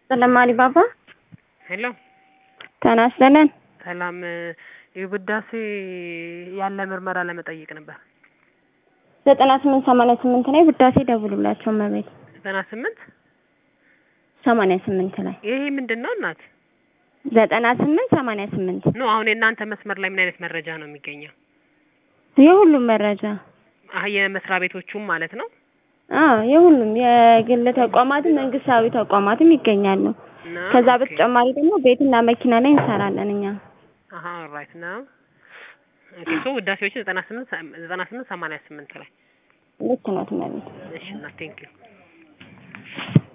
ስለማሊ ባባ ሄሎ ተናስተለን ሰላም የውዳሴ ያለ ምርመራ ለመጠየቅ ነበር። ዘጠና ስምንት ሰማንያ ስምንት ላይ ውዳሴ ደውሉላቸው መቤት ዘጠና ስምንት ሰማንያ ስምንት ላይ ይሄ ምንድን ነው እናት? ዘጠና ስምንት ሰማንያ ስምንት ኖ አሁን የእናንተ መስመር ላይ ምን አይነት መረጃ ነው የሚገኘው? የሁሉም መረጃ አህ የመስሪያ ቤቶቹም ማለት ነው። አዎ የሁሉም የግል ተቋማትም መንግስታዊ ተቋማትም ይገኛሉ። ነው? ከዛ ኦኬ። በተጨማሪ ደግሞ ቤትና መኪና ላይ እንሰራለን እኛ። አሀ ራይት ነው። ኦኬ ሶ ውዳሴዎችን ዘጠና ስምንት ዘጠና ስምንት ሰማንያ ስምንት ላይ ልክ ነው ትመቤት እሺ እና ቴንክ ዩ